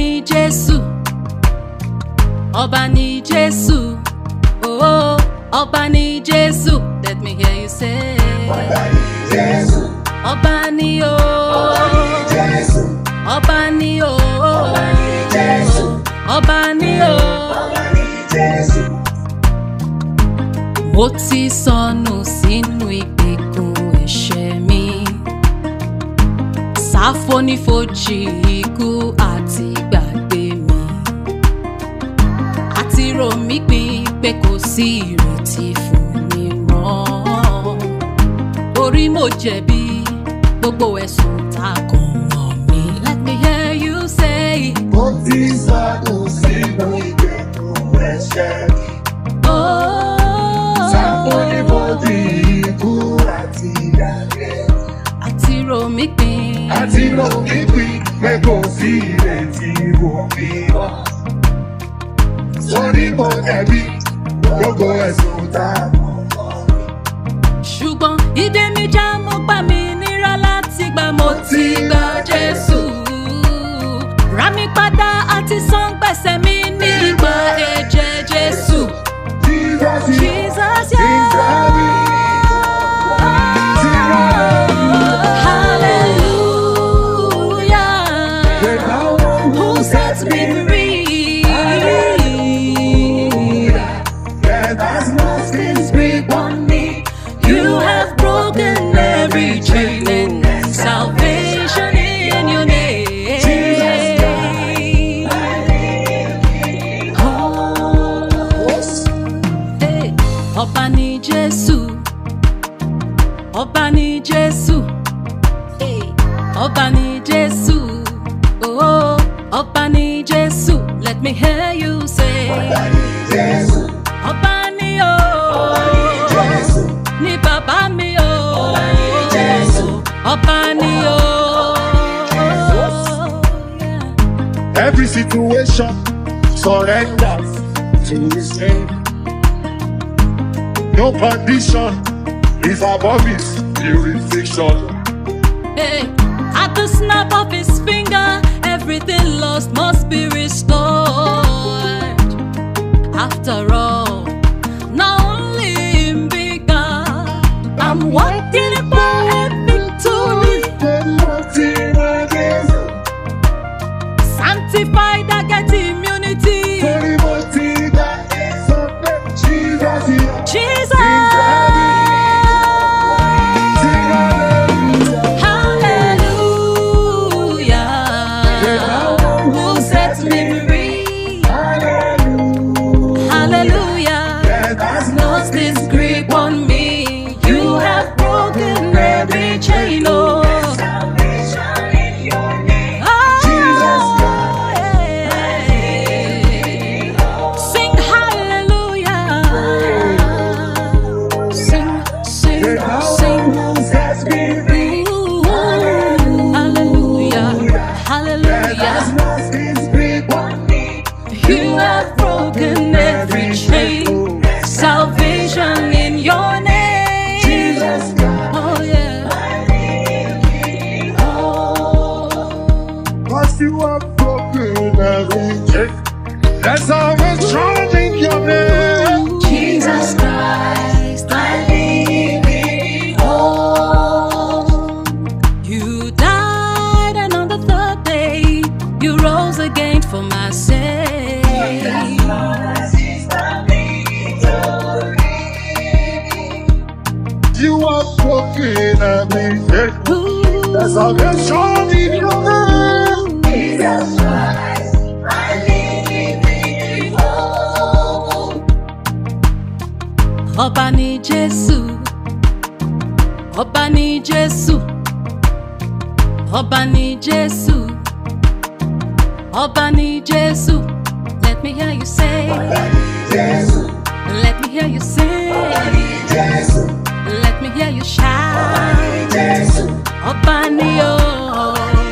ni Jésù. Ọba ni Jésù. Oh, ọba ni Jésù. Let me hear you say. Jésù, Ọba ni o. Jésù, Ọba ni o. Jésù. Ọba ni o. Jésù, Mo ti sọnù sínú ìgbèkùn ẹ̀ṣẹ̀ mi. Sáfónífojì ikú àti gbàgbé mi. Àti rò mí pin pé kò sí ìrètí fún mi mọ́. Orí mo jẹ̀bi gbogbo ẹ̀sùn tá a kàn mọ́ mi. Let me hear you say. mo ti sọdún sínú ìgbèkùn ẹ̀ṣẹ̀ mi. Oh. Sáfónífojì ikú àti ìdàgbé. Àti rò mí pin. Àti lò mí pín pé kò sí ìrètí wò mí mọ́. Sórí mo dẹ̀bi gbogbo ẹ̀sùn tá a mọ̀ mọ́ mi. ṣùgbọ́n ìdè mi já mo gbà mí nírà láti gbà mo ti gba jésù rà mí padà àti san gbèsè mi nígbà ẹ̀jẹ̀ jésù Jesus, you- jesus Jesus, you- hallelujah The one who sets me free that has lost his grip on me. You have broken every chain and salvation in your name. Oh, hey. Ọba ni Jésù, Ọba ni Jésù, hey. Ọba ni Jésù, oh, Ọba ni Jésù. Let me hear you say, Jésù, Ọba ni o. Jésù, ní bàbá mi o. Jésù. ọba ni o. Every situation surrenders to his name. No condition is above his jurisdiction. Hey, at the snap of his finger, everything lost must be restored. After all, not only him be God, I'm walking about a victory. Sanctified, I get immunity. Jesus. Hallelujah. Who sets me free? Hallelujah. Has lost its grip on me. You have broken every chain. Oh, oh yeah. Sing hallelujah. Sing, sing, sing. Ooh, hallelujah. Hallelujah. You have broken every chain. Salvation in your name. Oh, yeah. Oh. Cause you are broken every chain. That's how we're strong in your name. Jesus Christ, I live in hope. You died, and on the third day, you rose again for my sake. You are broken every chain. Ooh. That's how we're strong in your name. Ọba ni Jésù, Ọba ni Jésù, Ọba ni Jésù, Ọba ni Jésù. Let me hear you say, Jésù, let me hear you sing, Jésù, let me hear you shout. Jésù. Ọba ni o,